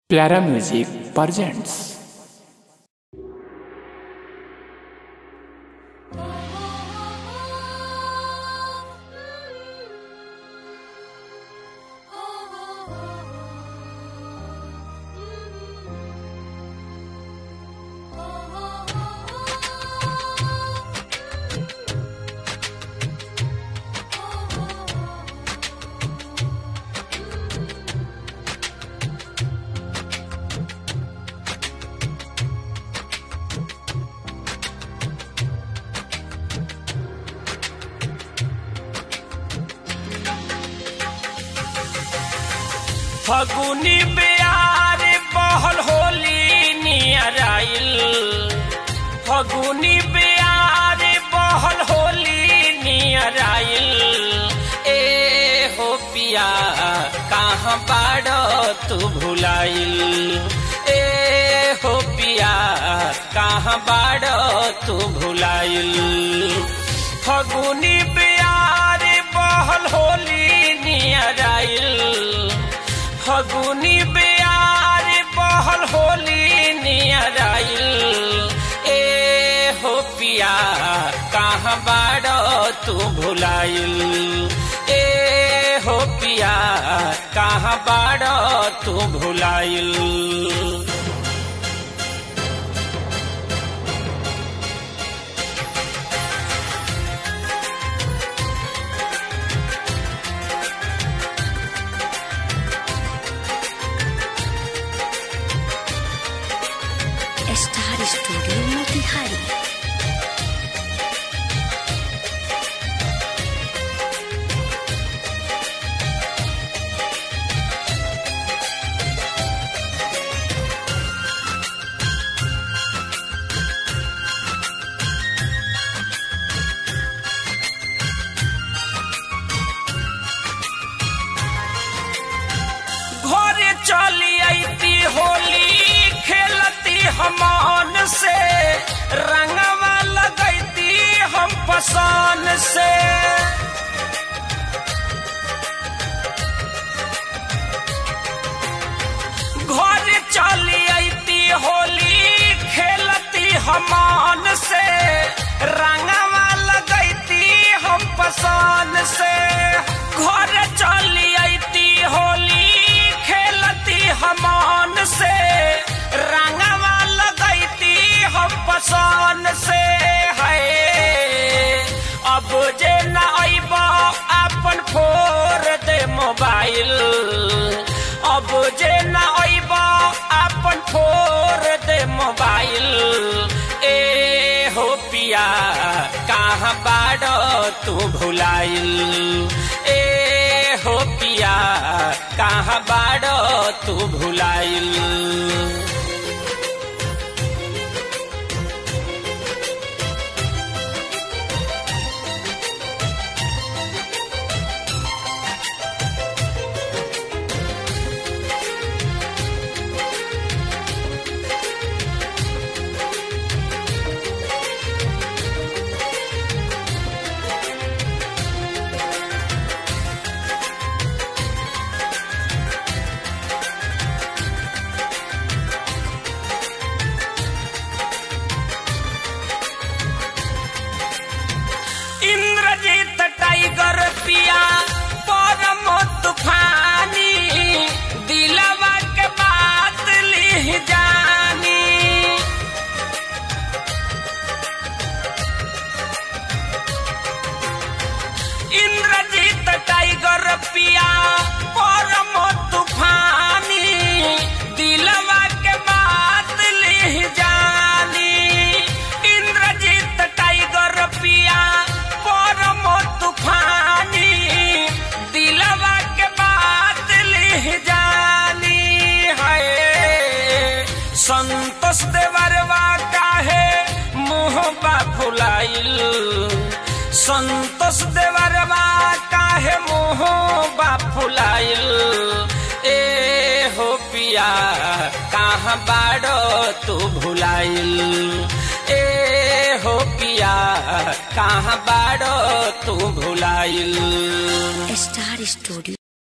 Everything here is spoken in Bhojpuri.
प्यारा म्यूजिक presents फगुनी प्यार बहल होली नियर आइल फगुनी प्यार बहल होली नियर आइल ए हो पिया कहाँ बाड़ तू भुलाइल ए हो पिया कहाँ बाड़ तू भुलाइल फगुनी प्यार बहल होली नियर आइल फगुनी प्यार बहल होली नियर आइल ए हो पिया कहाँ बाड़ तू भुलाइल ए हो पिया कहाँ बाड़ तू भुलाइल स्टार स्टूडियो मोतिहारी घरे चली आईती होली खेलती हमान से रंगवा लगैती हम पसान से घरे चली आईती होली खेलती हमान से रंगवा लगैती हम पसान से घर चली आईती होली खेलती हमान से रंगवा लगैती हम पसान से है अब जे न अइबा अपन फोर दे मोबाइल अब जे न अइबा अपन फोर दे मोबाइल ए हो पिया कहाँ बाड़ तू भुलाइल ए हो पिया कहाँ बाड़ तू भुलाइल इंद्रजीत टाइगर पिया परम तूफानी दिलवा के बात ली जानी इंद्रजीत टाइगर पिया परम तूफानी दिलवा के बात ली जानी इंद्रजीत टाइगर पिया परम तूफानी दिलवा के बात ली जानी है संतोष देवरवा काहे मुँह बा फुलाइल संतोष देवरवा काहे मुँह बा फुलाइल ए हो पिया कहाँ बाड़ो तू भुलाइल ए हो पिया कहाँ बाड़ो तू भुलाइल स्टार स्टूडियो